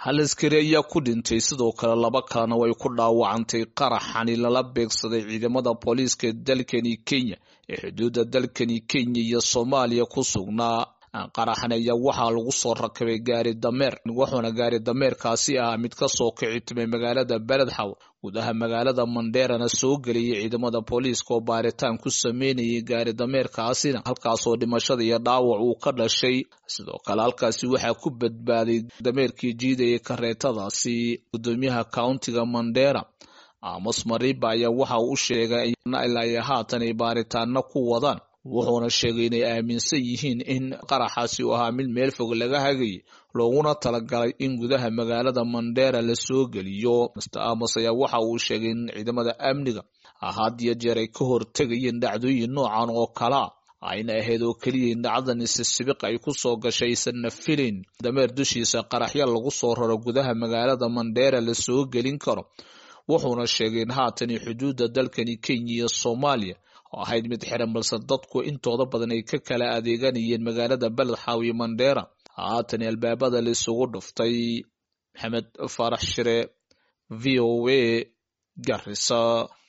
hal askari ayaa ku dhintay sidoo kale laba kalena way ku dhaawacantay qaraxani lala beegsaday ciidamada booliiska dalkani kenya ee xuduudda dalkani kenya iyo soomaaliya ku sugnaa qaraxan ayaa waxaa lagu soo rakabay gaari dameer wuxuuna gaari dameerkaasi ahaa mid kasoo kici timay magaalada beledxaw gudaha magaalada mandeerana soo geliyay ciidamada booliiska oo baaritaan ku sameynayay gaari dameerkaasina halkaasoo dhimashada iyo dhaawac uu ka dhashay sidoo kale halkaasi waxaa ku badbaaday dameerkii jiidayay kareetadaasi gudoomiyaha countiga mandera amos mariba ayaa waxa uu sheegay ilaa haatan ay baaritaano ku wadaan wuxuuna sheegay inay aaminsan yihiin in qaraxaasi uu ahaa mid meel fog laga hagayay looguna talagalay in gudaha magaalada mandera la soo geliyo master amos ayaa waxa uu sheegay in ciidamada amniga had iyo jeer ay ka hortegayeen dhacdooyin noocan oo kalea ayna ahayd oo keliya in dhacdan isisibiq ay ku soo gashay aysanna filin dameer dushiisa qaraxya lagu soo raro gudaha magaalada mandera la soo gelin karo wuxuuna sheegay in haatani xuduudda dalkani kenya iyo soomaaliya oo ahayd mid xiran balse dadku intooda badan ay ka kala adeeganayeen magaalada beledxaw iyo mandera haatan albaabada la isugu dhuftay maxamed faarax shire v o a garisa